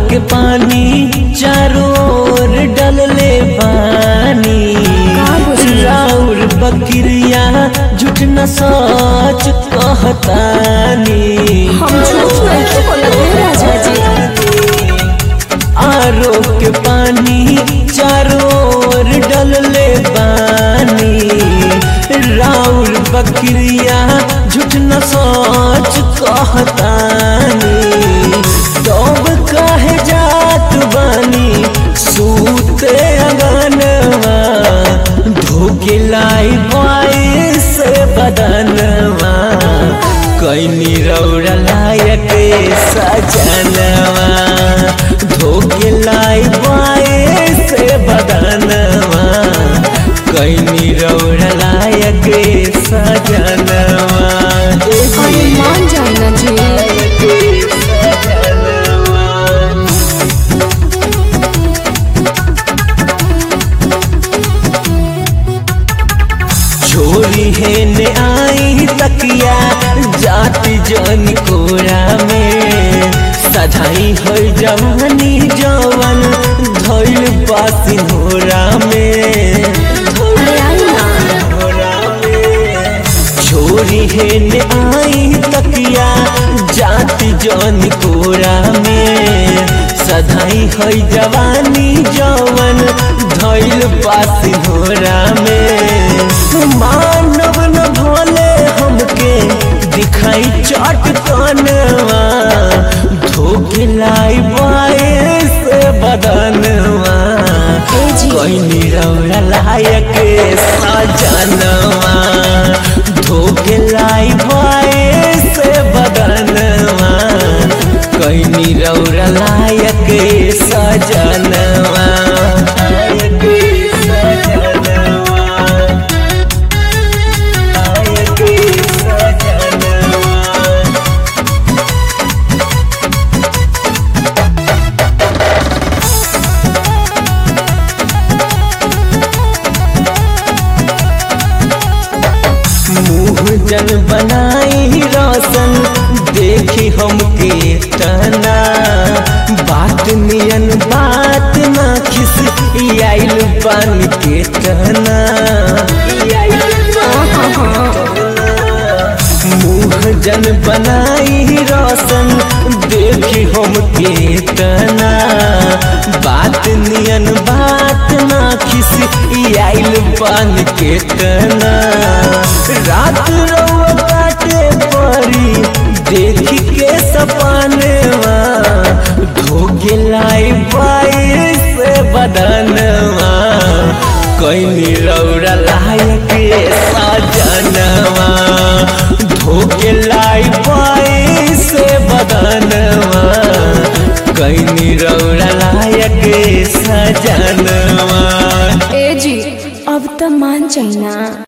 के पानी चारों ओर डलले पानी का बुझली? राउर बकरिया झूठ न सच कहतानी हम झूठ नहीं बोलत है राजा जी आरो के पानी चारों ओर डलले पानी राउर बकरिया झूठ न सच कहतानी तब कहे जात बानी सूते अगनवा धोके लाई बाई से बदनवा कैनी रौरा लायक सजनवा धोके लाई बाई से बदनवा कैनी रौरा लायक सजनवा अरे मान जाए ना जी छोरी है ने आई तकिया जाति जन कोरा में सधाई हो जवानी जवन धैल पासिन होरा में अरे आई ना छोरी है ने आई तकिया जाति जन कोरा में सधाई है जवानी जवन धैल पासिन होरा में मानव न भोले हमके दिखाई चट कनवा धोके लाई बाए से बदनवा ए जी कैनी रौरा लायक सजनवा धोके लाई बाए से बदनवा कैनी रौरा लायक सजनवा लायक सजनवा लायक सजनवा मुँह जन बनाई रोशन देखी हमके तना बात नियन बात ना खिस आइल बन के तना मुँह जन बनाई रोशन देखी हमके तना बात नियन बात ना खिस आइल बन के तना रात रउआ बाटे परी देखी के सपनवा धोके लाई बाई से बदनवा कैनी रौरा लायक सजनवा धोके लाई बाई से बदनवा कैनी रौरा लायक सजनवा ए जी अब तो मान जाए ना